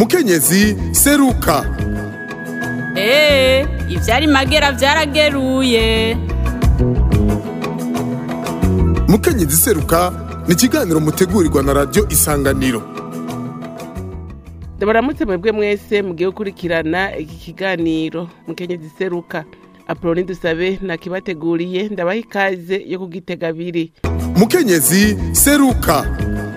mukenyezi seruka eee ivyari magera vyarageruye mukenyezi seruka ni ikiganiro mutegurirwa na radiyo isanganiro ndabaramutse mwebwe mwese mugiye gukurikirana iki kiganiro mukenyezi seruka apoloni dusabe nakibateguriye ndabaha ikaze yo kugitega abiri mukenyezi seruka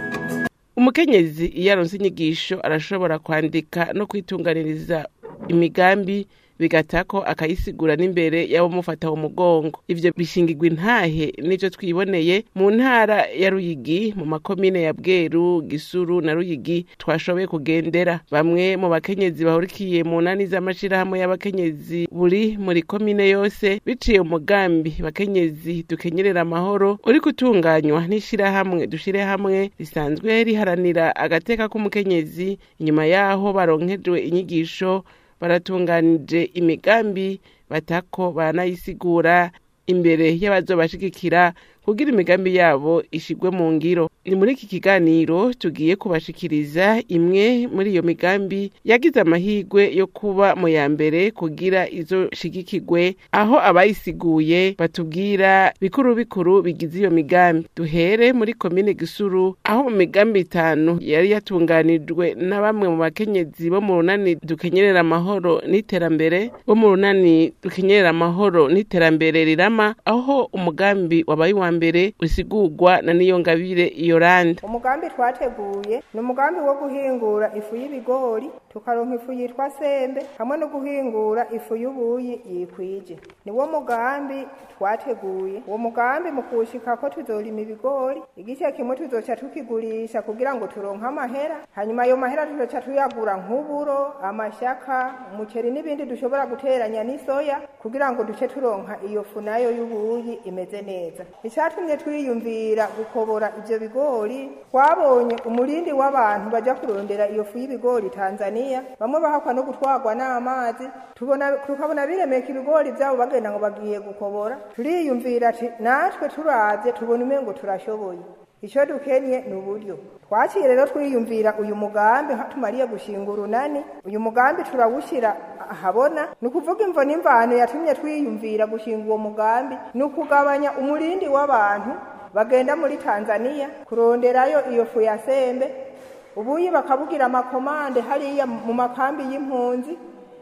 umukenyezi iyo aronse inyigisho arashobora kwandika no kwitunganiriza imigambi bigatako akayisigura n'imbere y'abamufata mu mugongo ivyo bishingirwa intahe n'ivyo twiboneye mu ntara ya ruyigi mu makomine ya bweru gisuru na ruyigi twashoboye kugendera bamwe mu bakenyezi bahurikiye mu nani z'amashirahamwe y'abakenyezi buri muri komine yose biciye umugambi bakenyezi dukenyerera amahoro uri gutunganywa n'ishirahamwe dushire hamwe risanzwe riharanira agateka k'umukenyezi inyuma yaho baronkejwe inyigisho baratunganije imigambi batako baranayisigura imbere y'abazobashigikira kugira imigambi yabo ishigwe mu ngiro ni muri iki kiganiro tugiye kubashikiriza imwe muri iyo migambi yagize amahirwe yo kuba mu ya mbere kugira izoshigikirwe aho abayisiguye batubwira bikuru bikuru bigize iyo migambi duhere muri komine gisuru aho mu migambi itanu yari yatunganijwe na bamwe mu bakenyezi bo mu runani dukenyerera amahoro n'iterambere bo mu runani dukenyerera amahoro n'iterambere rirama aho umugambi wabaye uwa mbere usigurwa na niyongabire yoranda umugambi twateguye ni umugambi wo guhingura ifu y'ibigori tukaronka ifu yitwa sembe hamwe no guhingura ifu y'ubuyi yikwije niwo mugambi twateguye uwo mugambi mu kuwushikako tuzorima ibigori igice kimwe tuzoca tukigurisha kugira ngo turonke amahera hanyuma ayo mahera tuzoca tuyagura nk'uburo amashaka umuceri n'ibindi dushobora guteranya n'isoya kugira ngo duce turonka iyo fu nayo y'ubuyi imeze neza icatumye twiyumvira gukobora ivyo bigori twabonye umurindi w'abantu baja kurondera iyo fu y'ibigori tanzania bamwe bahakwa no gutwarwa n'amazi tubona tukabona biremeka ibigori vyabo bagenda ngo bagiye gukobora turiyumvira ati natwe turavye tubona umengo turashoboye icyo dukenye ni uburyo twaciye rero twiyumvira uyu mugambi tumariye gushinga urunani uyu mugambi turawushyira ahabona ni ukuvuga imvo n'imvano yatumye twiyumvira gushinga uwo mugambi ni ukugabanya umurindi w'abantu bagenda muri tanzania kuronderayo iyo fu ya sembe ubuyi bakabugira amakomande hariya mu makambi y'impunzi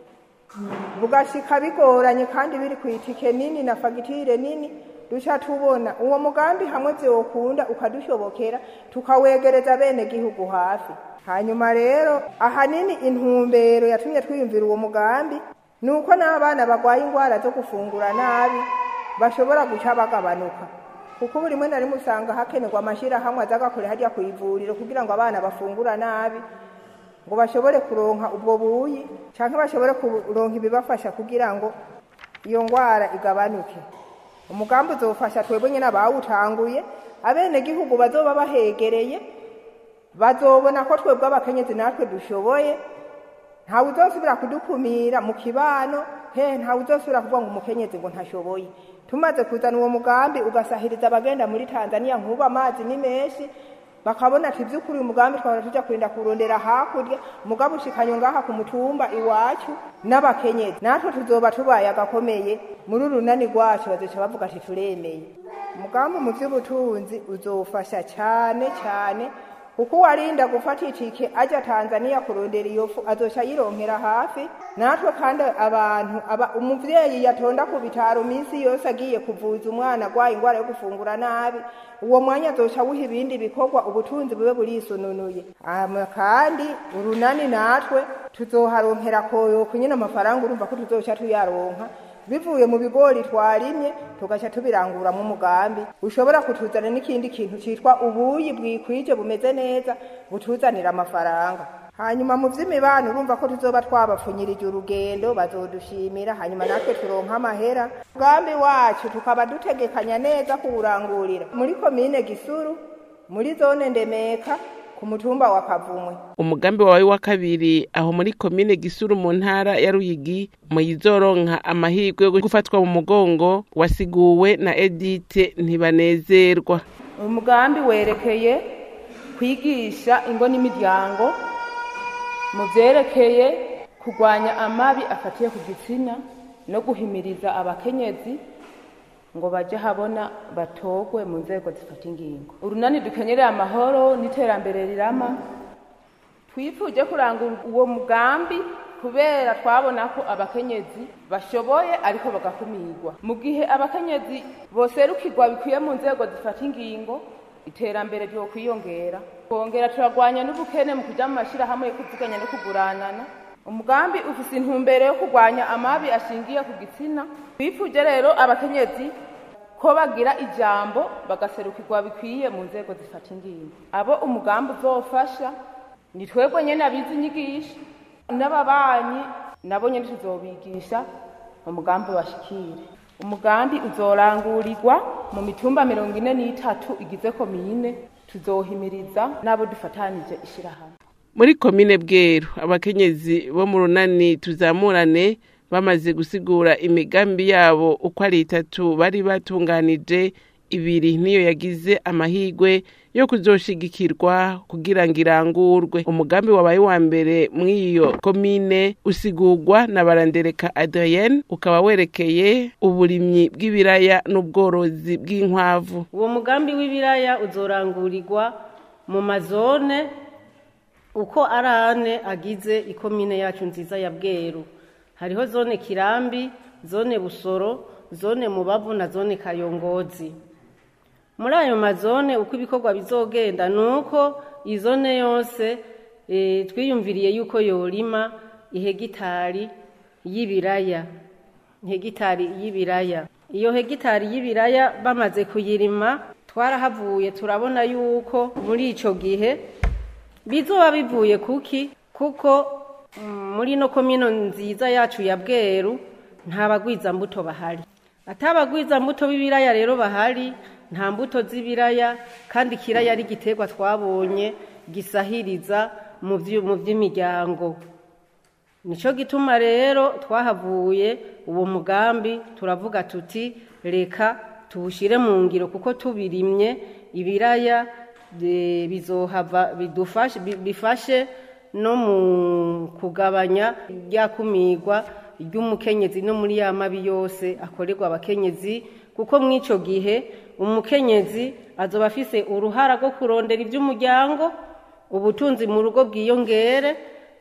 bugashika bigoranye kandi biri ku itike nini na fagitire nini duca tubona uwo mugambi hamwe vyokunda ukadushobokera tukawegereza bene gihugu hafi hanyuma rero ahanini intumbero yatumye twiyumvira uwo mugambi ni uko n'abana bagwaye ingwara zo gufungura nabi bashobora guca bagabanuka kuko buri rimwe na rimwe usanga hakenerwa amashirahamwe aza agakora harya ku ivuriro kugira ngo abana bafungura nabi ngo bashobore kuronka ubwo buyi canke bashobore kuronka ibibafasha kugira ngo iyo ngwara igabanuke umugambi uzofasha twebwe nyine abawutanguye abenegihugu bazoba bahegereye bazobona ko twebwe abakenyezi natwe dushoboye ntawe uzosubira kudukumira mu kibano he ntawe uzosubira kuvuga ngo umukenyezi ngo ntashoboye tumaze kuzana uwo mugambi ugasahiriza abagenda muri tanzania nk'ubu amazi ni menshi bakabona ati by'ukuri uyu mugambi twahora tujya kurinda kurondera hakurya umugabo ushikanye ngaha ku mutumba iwacu n'abakenyezi natwe tuzoba tubaye agakomeye muri urunani rwacu bazoca bavuga ati turemeye umugambi mu by'ubutunzi uzofasha cyane cyane kuko uwarinda gufata itike ajya tanzania kurondera iyo fu azoca yironkera hafi natwe kandi abantu aba umuvyeyi yatonda ku bitaro iminsi yose agiye kuvuza umwana agwaye ingwara yo gufungura nabi uwo mwanya azoca awuha ibindi bikorwa ubutunzi bube burisununuye hama kandi urunani natwe tuzoharonkera koyoko nyine amafaranga urumva ko tuzoca tuyaronka bivuye mu bigori twarimye tugaca tubiranguramwo umugambi ushobora kutuzana n'ikindi kintu citwa ubuyi bwikwije bumeze neza butuzanira amafaranga hanyuma mu vy'imibano urumva ko tuzoba twabapfunyirije urugendo bazodushimira hanyuma natwe turonka amahera umugambi wacu tukaba dutegekanya neza kuwurangurira muri komine gisuru muri zone ndemeka ku mutumba wa kavumwe umugambi wawe wa kabiri aho muri komine gisuru mu ntara ya ruyigi muyizoronka amahirwe yo gufatwa mu mugongo wasiguwe na edite ntibanezerwa umugambi werekeye kwigisha ingo n'imiryango mu byerekeye kurwanya amabi afatiye ku gitsina no guhimiriza abakenyezi ngo bajye habona batogwe mu nzego zifata ingingo urunani dukenyereye amahoro n'iterambere rirama twifuje kurangura uwo mugambi kubera twabona ko abakenyezi bashoboye ariko bagakumirwa mu gihe abakenyezi boserukirwa bikwiye mu nzego zifata ingingo iterambere ryo kwiyongera kongera turagwanya n'ubukene mu kuja mu mashirahamwe yo kuziganya no kuguranana umugambi ufise intumbero yo kurwanya amabi ashingiye ku gitsina twifuje rero abakenyezi ko bagira ijambo bagaserukirwa bikwiye mu nzego zifata ingingo abo umugambi uzofasha ni twebwe nyene abizi inyigisho n'ababanyi nabo nyene tuzobigisha umugambi bashikire umugambi uzorangurirwa mu mitumba mirongo ine n'itatu igize komine tuzohimiriza n'abo dufatanije ishirahamwe muri komine bweru abakenyezi bo mu runani tuzamurane bamaze gusigura imigambi yabo uko ari itatu bari batunganije ibiri niyo yagize amahigwe yo kuzoshigikirwa kugira ngo irangurwe umugambi wabaye wa mbere mw'iyo komine usigurwa na barandereka adrienne ukaba werekeye uburimyi bw'ibiraya n'ubworozi bw'inkwavu uwo mugambi w'ibiraya uzorangurirwa mu mazone uko ari ane agize ikomine yacu nziza ya bweru hariho zone kirambi zone busoro zone mubavu na zone kayongozi muri ayo mazone uko ibikorwa bizogenda ni uko izone yose e, twiyumviriye yuko yorima ihegitari y'ibiraya hegitari y'ibiraya iyo hegitari y'ibiraya bamaze kuyirima twarahavuye turabona yuko muri ico gihe bizoba bivuye kuki kuko mm, muri no komino nziza yacu ya bweru nta bagwiza mbuto bahari atabagwiza mbuto b'ibiraya rero bahari nta mbuto z'ibiraya kandi ikiraya ari igiterwa twabonye gisahiriza mu by'imiryango nicyo gituma rero twahavuye uwo mugambi turavuga tuti reka tuwushyire mu ngiro kuko tubirimye ibiraya bizohava bifashe no mu kugabanya ryakumirwa ry'umukenyezi no muri ya mabi yose akorerwa abakenyezi kuko muri icyo gihe umukenyezi azoba afise uruhara rwo kurondera iby'umuryango ubutunzi mu rugo bwiyongere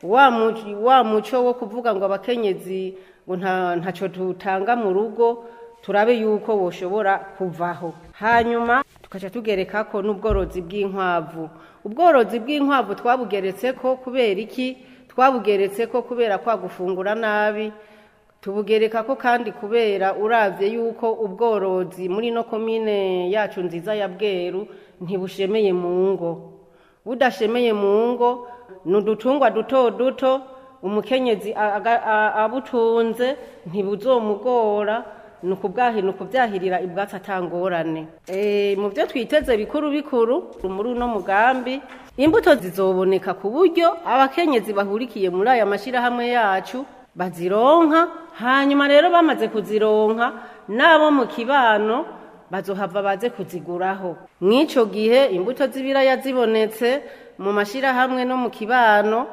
wa muco wo kuvuga ngo abakenyezi ngo ntacyo tutanga mu rugo turabe yuko woshobora kuvaho hanyuma tukaca tugereka ko n'ubworozi bw'inkwavu ubworozi bw'inkwavu twabugeretse ko kubera iki twabugeretse ko kubera kwa gufungura nabi tubugereka ko kandi kubera uravye yuko ubworozi muri no komine yacu nziza ya bweru ntibushemeye mu ngo budashemeye mu ngo ni udutungwa duto duto umukenyezi abutunze ntibuzomugora ni ukubyahirira ibwatsi atangorane mu byo twiteze bikuru bikuru muri uno mugambi imbuto zizoboneka ku buryo abakenyezi bahurikiye muri aya mashyirahamwe yacu bazironka hanyuma rero bamaze kuzironka n'abo mu kibano bazohava baze kuziguraho mw'icyo gihe imbuto z'ibiraya zibonetse mu mashyirahamwe no mu kibano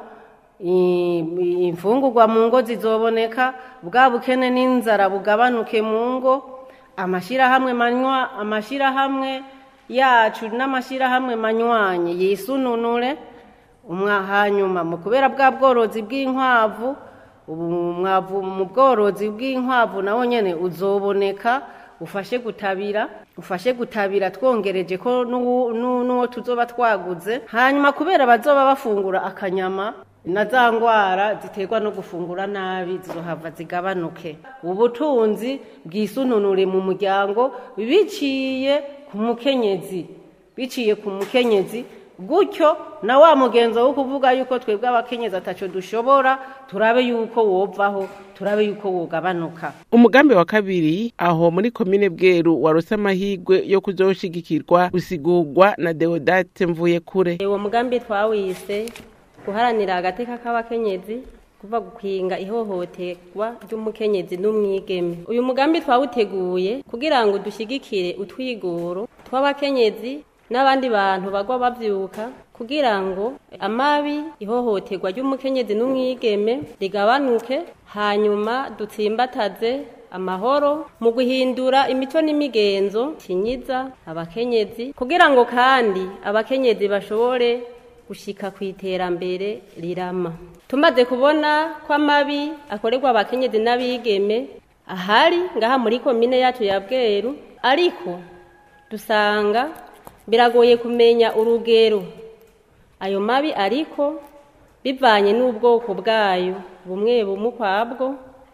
imfungurwa mu ngo zizoboneka bwa bukene n'inzara bugabanuke mu ngo amashyirahamwe manywa amashyirahamwe yacu n'amashyirahamwe manywanye yisununure hanyuma mu kubera bwa bworozi bw'inkwavu umwavu mu bworozi bw'inkwavu nawo nyine uzoboneka ufashe gutabira ufashe gutabira twongereje ko n'uwo tuzoba twaguze hanyuma kubera bazoba bafungura akanyama na za ndwara ziterwa no gufungura nabi zizohava zigabanuke ubutunzi bwisununure mu muryango biciye ku mukenyezi biciye ku mukenyezi gutyo na wa mugenzo wo kuvuga yuko twebwe abakenyezi ataco dushobora turabe yuko wovaho turabe yuko wogabanuka umugambi wa kabiri aho muri komine bweru warose amahigwe yo kuzoshigikirwa usigurwa na deodate mvuye kure uwo mugambi twawise guharanira agateka k'abakenyezi kuva gukwinga ihohoterwa ry'umukenyezi n'umwigeme uyu mugambi twawuteguye kugira ngo dushyigikire utwigoro tw'abakenyezi n'abandi bantu bagwa bavyuka kugira ngo amabi ihohoterwa ry'umukenyezi n'umwigeme rigabanuke hanyuma dutsimbataze amahoro mu guhindura imico n'imigenzo kinyiza abakenyezi kugira ngo kandi abakenyezi bashobore gushika ku iterambere rirama tumaze kubona ko amabi akorerwa abakenyezi n'abigeme ahari ngaha muri komine yacu ya bweru ariko dusanga biragoye kumenya urugero ayo mabi ariko bivanye n'ubwoko bwayo bumwe bumwe ukwabwo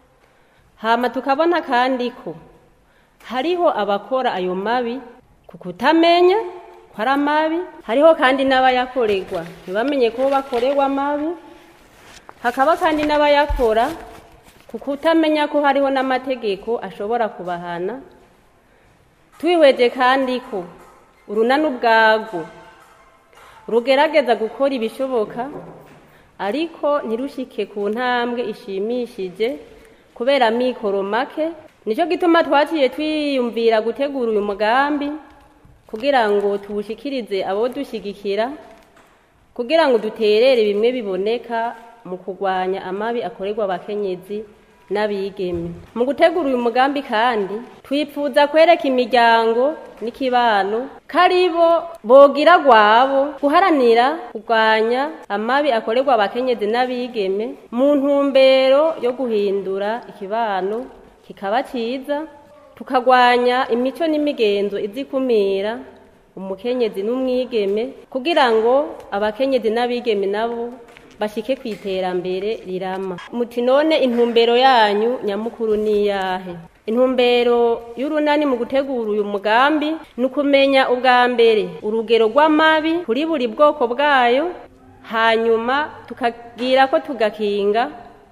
hama tukabona kandi ko hariho abakora ayo mabi ku kutamenya ko ari amabi hariho kandi n'abayakorerwa ntibamenye ko bakorerwa amabi hakaba kandi n'abayakora ku kutamenya ko hariho n'amategeko ashobora kubahana twihweje kandi ko urunani ubwarwo rugerageza gukora ibishoboka ariko ntirushike ku ntambwe ishimishije kubera amikoro make nicyo gituma twaciye twiyumvira gutegura uyu mugambi kugira ngo tuwushikirize abo dushyigikira kugira ngo duterere bimwe biboneka mu kurwanya amabi akorerwa abakenyezi n'abigeme mu gutegura uyu mugambi kandi twifuza kwereka imiryango n'ikibano ko ari bo bogira gwabo guharanira kurwanya amabi akorerwa abakenyezi n'abigeme mu ntumbero yo guhindura ikibano kikaba cyiza tukagwanya imico n'imigenzo izikumira umukenyezi n'umwigeme kugira ngo abakenyezi n'abigeme nabo bashike ku iterambere rirama muti none intumbero yanyu nyamukuru ni iyahe intumbero y'urunani mu gutegura uyu mugambi ni ukumenya ubwa mbere urugero rw'amabi kuri buri bwoko bwayo hanyuma tukagira ko tugakinga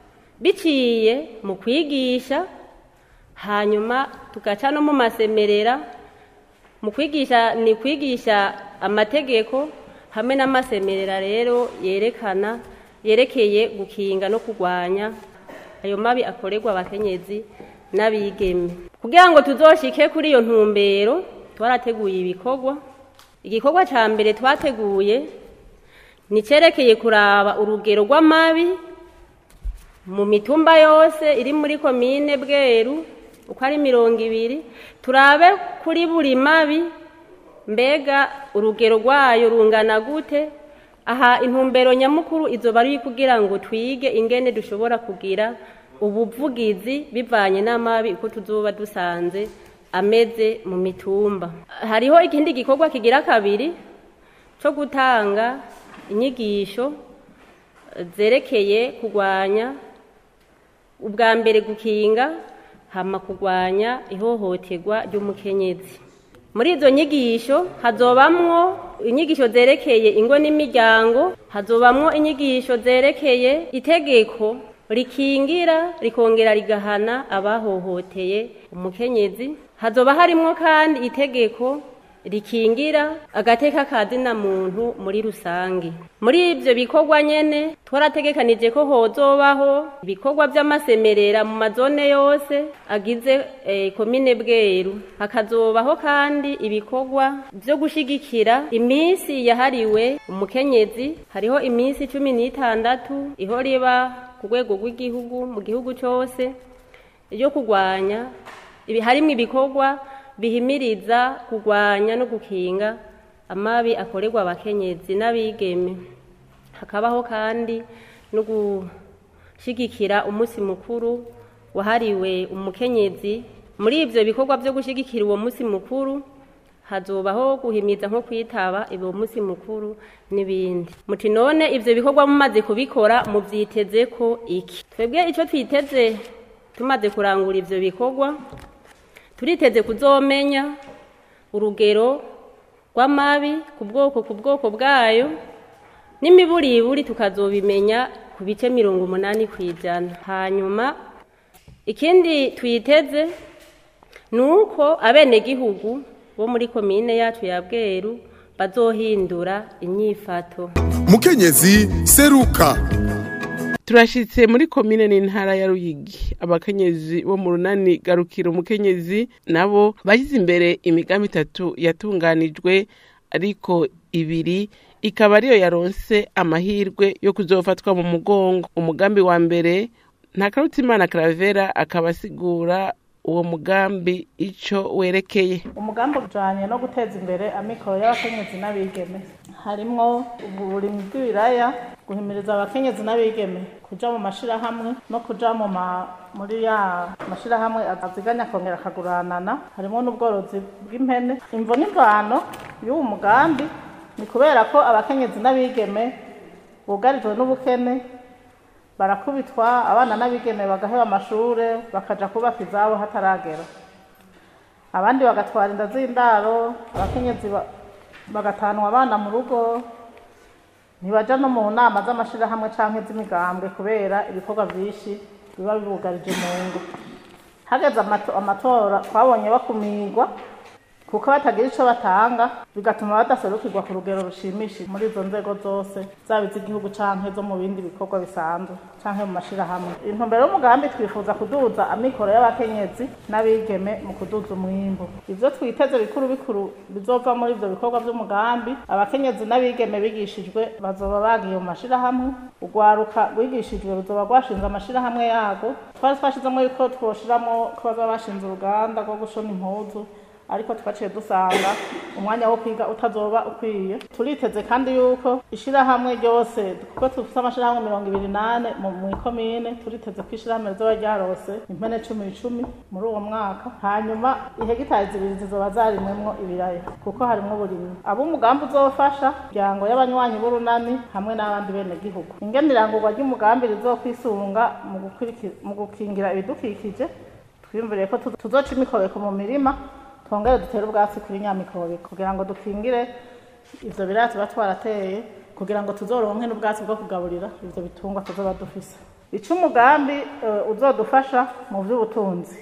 biciye mu kwigisha hanyuma tugaca no mu masemerera mu kwigisha ni kwigisha amategeko hamwe n'amasemerera rero yerekana yerekeye gukinga no kurwanya ayo mabi akorerwa abakenyezi n'abigeme kugira ngo tuzoshike kuri iyo ntumbero twarateguye ibikorwa igikorwa cya mbere twateguye ni cyerekeye kuraba urugero rw'amabi mu mitumba yose iri muri komine bweru uko ari mirongo ibiri turabe kuri buri mabi mbega urugero rwayo rungana gute aha intumbero nyamukuru izo bari kugira ngo twige ingene dushobora kugira ubuvugizi bivanye n'amabi uko tuzoba dusanze ameze mu mitumba hariho ikindi gikorwa kigira kabiri cyo gutanga inyigisho zerekeye kurwanya ubwa mbere gukinga hama kurwanya ihohoterwa ry'umukenyezi muri izo nyigisho hazobamwo inyigisho zerekeye ingo n'imiryango hazobamwo inyigisho zerekeye itegeko rikingira rikongera rigahana abahohoteye umukenyezi hazoba harimwo kandi itegeko rikingira agateka ka zina muntu muri rusange muri ibyo bikorwa nyene twarategekanije ko hozobaho ibikorwa by'amasemerera mu mazone yose agize eh, komine bweru hakazobaho kandi ibikorwa byo gushigikira iminsi yahariwe umukenyezi hariho iminsi cumi n'itandatu iho riba ku rwego rw'igihugu mu gihugu cyose yo kurwanya ibi harimo ibikorwa bihimiriza kurwanya no gukinga amabi akorerwa abakenyezi n'abigeme hakabaho kandi no gushyigikira umunsi mukuru wahariwe umukenyezi muri ibyo bikorwa byo gushyigikira uwo munsi mukuru hazobaho guhimiza nko kwitaba uwo munsi mukuru n'ibindi muti none ibyo bikorwa mumaze kubikora mubyiteze ko iki twebwe icyo twiteze tumaze kurangura ibyo bikorwa turiteze kuzomenya urugero rw'amabi ku bwoko ku bwoko bwayo n'imiburiburi tukazobimenya ku bice mirongo umunani ku ijana hanyuma ikindi twiteze ni uko abenegihugu bo muri komine yacu ya bweru bazohindura inyifato mukenyezi seruka turashitse muri komine n'intara ya ruyigi abakenyezi bo mu runani garukira umukenyezi nabo bashyize imbere imigambi itatu yatunganijwe ariko ibiri ikaba ariyo yaronse amahirwe yo kuzofatwa mu mugongo umugambi wa mbere ntakarutimana karavera akaba asigura uwo mugambi ico werekeye umugambi ujanye no guteza imbere amikoro y'abakenyezi n'abigeme harimwo uburimyi bw'ibiraya guhimiriza abakenyezi n'abigeme kuja mu mashirahamwe no kuja mu ma muri ya mashirahamwe aziganya akongera akaguranana harimo n'ubworozi bw'impene imvo n'imvano y'uwo mugambi ni kubera ko abakenyezi n'abigeme bugarijwe n'ubukene barakubitwa abana n'abigeme bagaheba amashure bakaja kubaka izabo hataragera abandi bagatwara inda z'indaro abakenyezi ba- bagatanwa abana mu rugo ntibaja no mu nama z'amashirahamwe canke z'imigambwe kubera ibikorwa vyinshi biba bibugarije mu ngo hageze amato- amatora twabonye bakumirwa kuko batagira ico batanga bigatuma badaserukirwa ku rugero rushimishije muri izo nzego zose zaba iz'igihugu canke zo mu bindi bikorwa bisanzwe canke mu mashirahamwe intumbero y'umugambi twifuza kuduza amikoro y'abakenyezi n'abigeme mu kuduza umwimbu ivyo twiteze bikuru bikuru bizova muri ivyo bikorwa vy'umugambi abakenyezi n'abigeme bigishijwe bazoba bagiye mu mashirahamwe urwaruka rwigishijwe ruzoba rwashinze amashirahamwe yago twari twashizemo yuko twoshiramwo ko bazoba bashinze uruganda rwo gushona impuzu ariko twaciye dusanga umwanya wo kwiga utazoba ukwiye turiteze kandi yuko ishirahamwe ryose kuko dufite amashirahamwe mirongo ibiri nane mu mu ikomine turiteze ko ishirahamwe rizoba ryarose impene cumi icumi muri uwo mwaka hanyuma ihegitari zibiri zizoba zarimwemwo ibiraya kuko harimwo uburimyi abo umugambi uzofasha imiryango y'abanywanyi b'urunani hamwe n'abandi bene gihugu ingenirangurwa ry'umugambi rizokwisunga mu gukuriki- mu gukingira ibidukikije twiyumviriye ko tuzo- tuzoca imikobeko mu mirima twongere dutere ubwatsi kuri nyamikobeko kugira ngo dukingire ivyo biraya tuba twarateye kugira ngo tuzoronke n'ubwatsi bwo kugaburira ivyo bitungwa tuzoba dufise ico umugambi eh, uzodufasha mu vy'ubutunzi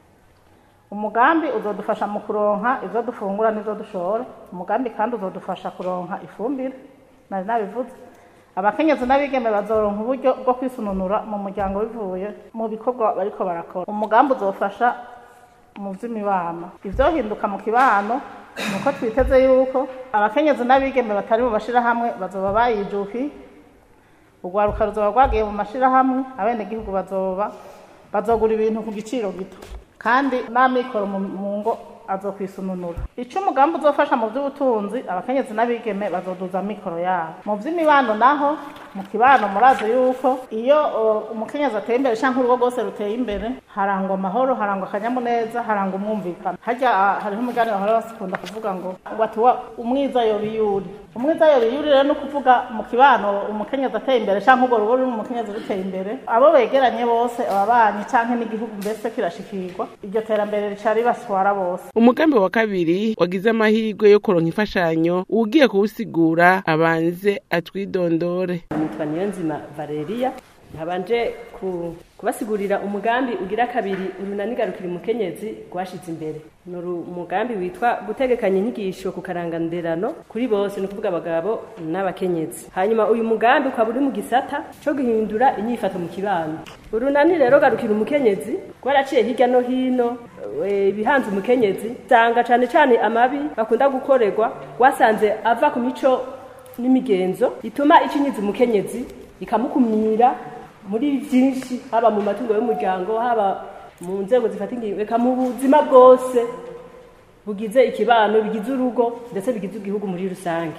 umugambi uzodufasha mu kuronka ivyo dufungura n'ivyo dushora umugambi kandi uzodufasha kuronka ifumbire nari nabivuze abakenyezi n'abigeme bazoronka uburyo bwo kwisununura mu muryango bivuye mu bikorwa bariko barakora umugambi uzofasha mu vy'imibano ivyohinduka mu kibano nuko twiteze yuko abakenyezi n'abigeme batari mu mashirahamwe bazoba bayijukiye urwaruka ruzoba rwagiye mu mashirahamwe abenegihugu bazoba bazogura ibintu ku giciro gito kandi n'amikoro mu mu ngo azokwisununura ico umugambi uzofasha mu vy'ubutunzi abakenyezi n'abigeme bazoduza amikoro yabo mu vy'imibano naho mu kibano murazi yuko iyo uh, umukenyezi ateye imbere canke urugo rwose ruteye imbere harangwa amahoro harangwa akanyamuneza harangwa umwumvikano harya ah, hariho umuganiro bahora bakunda kuvuga ngo ngo ati wa umwiza yoba iyuri umwiza yoba iyuri rero ni ukuvuga mu kibano umukenyezi ateye imbere canke urwo rugo ruri umukenyezi ruteye imbere abo begeranye bose ababanyi canke n'igihugu mbese kirashikirwa iryo terambere rica ribaswara bose umugambi wa kabiri wagize amahirwe yo kuronka imfashanyo ugiye kuwusigura abanze atwidondore nitwa niyonzima valeria nkabanje ku- kubasigurira umugambi ugira kabiri urunani garukira umukenyezi rwashize imbere ni uru- umugambi witwa gutegekanya inyigisho ku karanganderano kuri bose ni ukuvuga abagabo n'abakenyezi hanyuma uyu mugambi ukaba uri mu gisata co guhindura inyifato mu kibano urunani rero garukira umukenyezi rwaraciye hirya no hino eh, ibihanze umukenyezi usanga cane cane amabi bakunda gukorerwa rwasanze ava ku mico n'imigenzo ituma icinyiza umukenyezi ikamukumira muri byinshi haba mu matungo y'umuryango haba mu nzego zifata ingingo eka mu buzima bwose bugize ikibano bigize urugo ndetse bigize igihugu muri rusange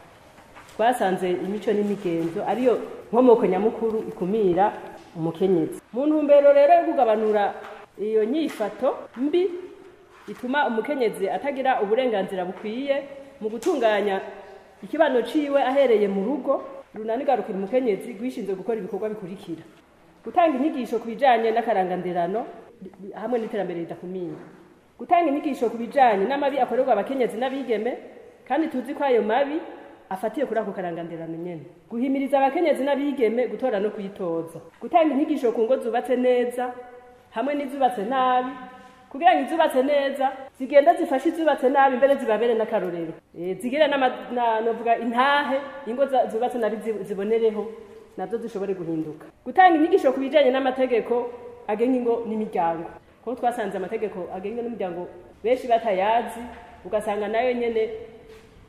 twasanze imico n'imigenzo ariyo nkomoko nyamukuru ikumira umukenyezi mu ntumbero rero yo kugabanura iyo nyifato mbi ituma umukenyezi atagira uburenganzira bukwiye mu gutunganya ikibano ciwe ahereye mu rugo runani garukira umukenyezi rwishinzwe gukora ibikorwa bikurikira gutanga inyigisho ku bijanye n'akaranganderano bi- hamwe n'iterambere ridakumira gutanga inyigisho ku bijanye n'amabi akorerwa abakenyezi n'abigeme kandi tuzi ko ayo mabi afatiye kuri ako karanganderano nyene guhimiriza abakenyezi n'abigeme gutora no kwitoza gutanga inyigisho ku ngo zubatse neza hamwe n'izubatse nabi kugira ngo izubatse neza zigenda zifashe izubatse nabi mbere zibabere n'akarorero Eh, zigire n'ama- na- novuga intahe ingo za- zubatse nabi zi- zibonereho nazo zishobore guhinduka gutanga inyigisho ku bijanye n'amategeko agenga ingo n'imiryango kuko twasanze amategeko agenga n'imiryango benshi batayazi ugasanga nayo nyene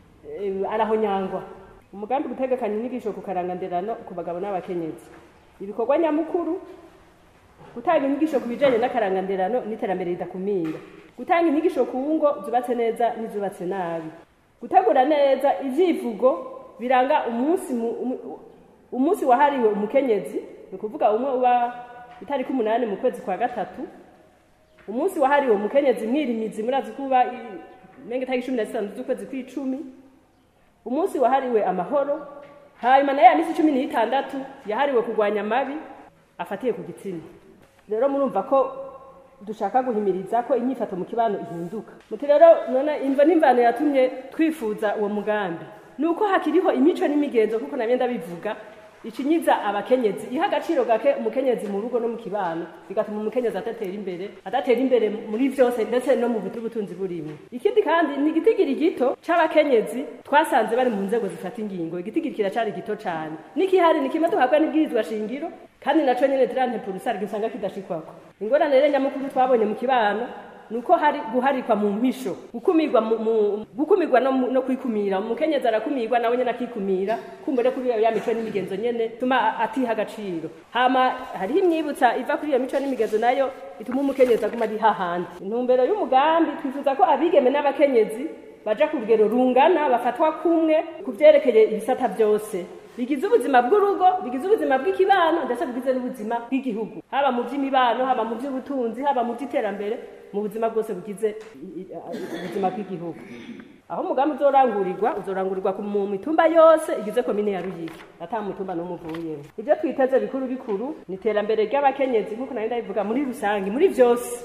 eh, arahonyangwa umugambi gutegekanya inyigisho ku karanganderano ku bagabo n'abakenyezi ibikorwa nyamukuru gutanga inyigisho ku bijanye n'akaranganderano n'iterambere ridakumira gutanga inyigisho ku ngo zubatse neza n'izubatse nabi gutegura neza ivyivugo biranga umunsi mu- umu- umunsi wahariwe umukenyezi ni ukuvuga umwe uba itariki umunani mu kwezi kwa gatatu umunsi wahariwe umukenyezi mwirimizi murazi kuba i- menga itariki cumi na zitanu z'ukwezi kw'icumi umunsi wahariwe amahoro hanyuma nayo ya minsi cumi n'itandatu yahariwe kurwanya amabi afatiye ku gitsina rero murumva ko dushaka guhimiriza ko inyifato mu kibano ihinduka muti rero none imva n'imvano yatumye twifuza uwo mugambi ni uko hakiriho imico n'imigenzo kuko nabyo ndabivuga icinyiza abakenyezi iha agaciro gake umukenyezi mu rugo no mu kibano bigatuma umukenyezi adatera imbere adatera imbere muri vyose ndetse no mu butu butunzi burimwe ikindi kandi ni igitigiri gito c'abakenyezi twasanze bari mu nzego zifata ingingo igitigiri kiracari gito cane n'ikihari ni kimwe duhabwa n'ibwirizwa shingiro kandi naco nyene tirantepurusarga usanga kidashikwako ingorane rero nyamukuru twabonye mu kibano nuko hari guharikwa mu mpisho gukumirwa mu, mu gukumirwa no, mu- no kwikumira umukenyezi arakumirwa nawe nyene akikumira kumbure kuri ya mico n'imigenzo nyene tuma atiha agaciro hama hariho imyibutsa iva kuri iyo mico n'imigenzo nayo ituma umukenyezi aguma ari hahandi intumbero y'umugambi twifuza ko abigeme n'abakenyezi baja ku rugero rungana bafatwa kumwe ku vyerekeye ibisata vyose bigize ubuzima bw'urugo bigize ubuzima bw'ikibano ndetse bigize n'ubuzima bw'igihugu haba mu by'imibano haba mu by'ubutunzi haba mu by'iterambere mu buzima bwose bugize i- i- i- ubuzima bw'igihugu aho umugambi uzorangurirwa uzorangurirwa ku- mu mitumba yose igize komine ya ruyigi ata mutumba n'umwe uvuyemo ibyo twiteze bikuru bikuru ni iterambere ry'abakenyezi nk'uko nari ndabivuga muri rusange muri vyose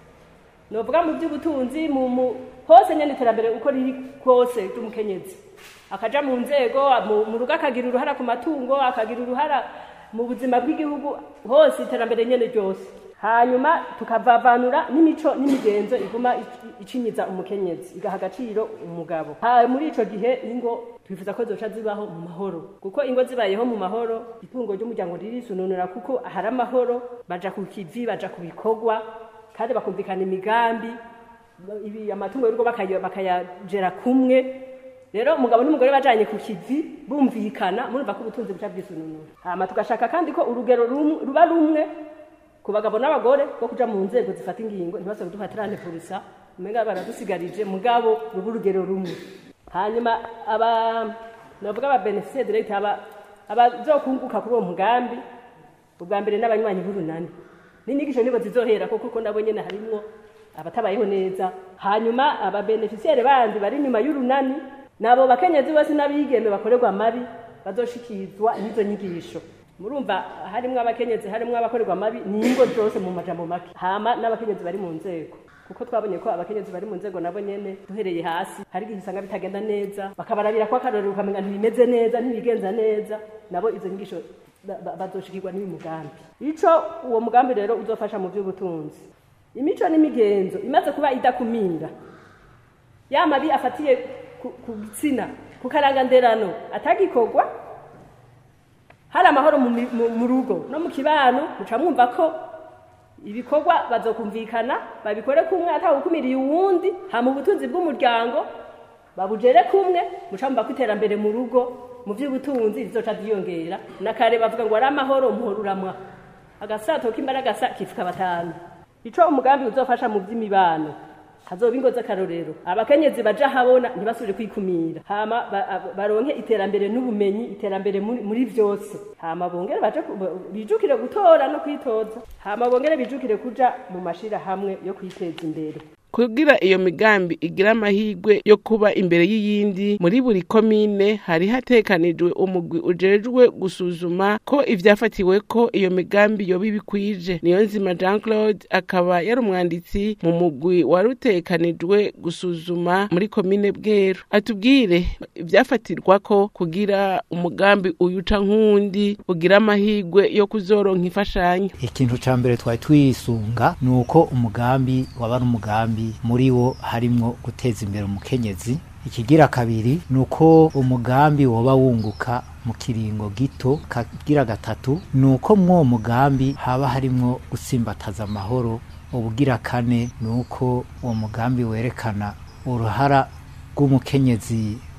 novuga mu by'ubutunzi mu mu hose nyene iterambere uko riri kose ry'umukenyezi akaja mu nzego mu- mu rugo akagira uruhara ku matungo akagira uruhara mu buzima bw'igihugu hose iterambere nyene ryose hanyuma tukavavanura n'imico n'imigenzo iguma ic- icinyiza umukenyezi igaha agaciro umugabo ha muri ico gihe ingo twifuza ko zoca zibaho mu mahoro kuko ingo zibayeho mu mahoro itungo ry'umuryango ririsununura kuko hari amahoro baja ku kivi baja ku bikorwa kandi bakumvikana imigambi ibi amatungo y'urugo bakaya- bakayagera kumwe rero umugabo n'umugore bajanye ku kivi bumvikana murumva ko ubutunzi buca bwisununura hama tugashaka kandi ko urugero rumwe- ruba rumwe ku bagabo n'abagore bwo kuja mu nzego zifata ingingo ntibasabwe duhatirane purusa umenga baradusigarije mugabo ruba urugero rumwe hanyuma aba novuga aba beneficiaire direct aba abazokunguka kuri uwo mugambi ubwa mbere n'abanywanyi b'urunani n'inyigisho nibo zizohera kuko kuko nabo nyene harimwo abatabayeho neza hanyuma ababeneficiaire bandi bari inyuma y'urunani nabo bakenyezi bose n'abigeme bakorerwa amabi bazoshikizwa n'izo nyigisho murumva harimwo abakenyezi harimwo abakorerwa amabi ni ingo zose mu majambo make hama n'abakenyezi bari mu nzego kuko twabonye ko abakenyezi bari mu nzego nabo nyene duhereye hasi hari igihe usanga bitagenda neza bakabarabira ko akarorero ukamenya ntibimeze neza ntibigenza neza nabo izo nyigisho ba- ba- bazoshikirwa n'uyu mugambi ico uwo mugambi rero uzofasha mu by'ubutunzi imico n'imigenzo imaze kuba idakumira ya mabi afatiye ku ku gitsina ku karanganderano atagikorwa hari amahoro mu mi- mu- mu rugo no mu kibano muca mwumva ko ibikorwa bazokumvikana babikore kumwe atawukumiriye uwundi hama ubutunzi bw'umuryango babujere kumwe muca mwumva ko iterambere mu rugo mu by'ubutunzi rizoca ryiyongera na kare bavuga ngo ari amahoro umuhoro uramwa agasato k'imbaraga sa kifuka batanu ico umugambi uzofasha mu by'imibano hazoba ingo z'akarorero abakenyezi baja habona ntibasubire kwikumira hama ba- ab- baronke iterambere n'ubumenyi iterambere muri, muri vyose hama bongere baje ku- ba- bijukire gutora no kwitoza hama bongere bijukire kuja mu mashira hamwe yo kwiteza imbere kugira iyo migambi igira amahirwe yo kuba imbere y'iyindi muri buri komine hari hatekanijwe umugwi ujejwe gusuzuma ko ivyafatiwe ko iyo migambi yoba ibikwije niyo nzima jean claude akaba yari umwanditsi mu mugwi wari utekanijwe gusuzuma muri komine bweru atubwire ivyafatirwa ko kugira umugambi uyuca nk'uwundi ugira amahirwe yo kuzoronka imfashanyo ikintu ca mbere twari twisunga ni uko umugambi waba ari umugambi muri wo harimwo guteza imbere umukenyezi ikigira kabiri ni uko umugambi woba wunguka mu kiringo gito kagira gatatu ni uko mw'uwo mugambi haba harimwo gutsimbataza amahoro ubugira kane ni uko uwo mugambi werekana uruhara rw'umukenyezi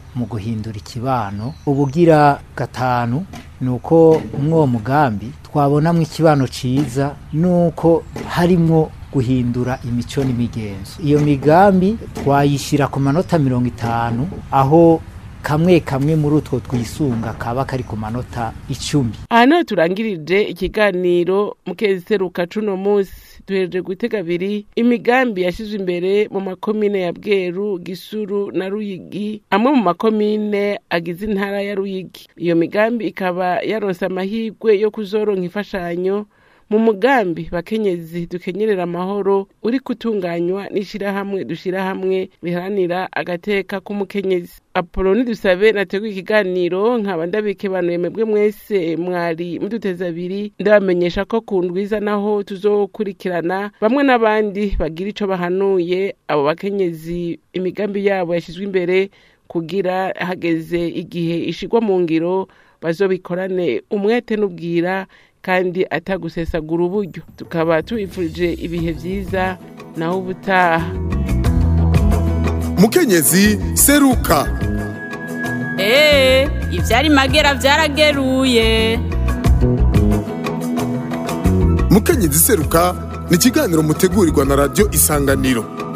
mu guhindura ikibano ubugira gatanu ni uko mw'uwo mugambi twabonamo ikibano ciza nuko harimwo guhindura imico n'imigenzo iyo migambi twayishyira ku manota mirongo itanu aho kamwe kamwe muri utwo twisunga kaba kari ku manota icumi aha niho turangirije ikiganiro mu kezi seruka cuno munsi duhereje gutega abiri imigambi yashyizwe imbere mu makomine ya bweru gisuru na ruyigi amwe mu makomine agize intara ya ruyigi iyo migambi ikaba yaronse amahirwe yo kuzoronka imfashanyo mu mugambi bakenyezi dukenyerera amahoro uri gutunganywa n'ishyirahamwe dushyirahamwe riharanira agateka k'umukenyezi apoloni dusabe nateguye ikiganiro nkaba ndabikebanuye mwebwe mwese mwari muduteze abiri ndabamenyesha ko ku ndwiza naho tuzokurikirana bamwe n'abandi bagira ico bahanuye abo bakenyezi imigambi yabo yashyizwe imbere kugira hageze igihe ishigwa mu ngiro bazobikorane umwete n'ubwira kandi atagusesagura uburyo tukaba tubifurije ibihe byiza naho ubutaha mukenyezi seruka eee ivyari magera vyarageruye mukenyezi seruka ni ikiganiro mutegurirwa na radiyo isanganiro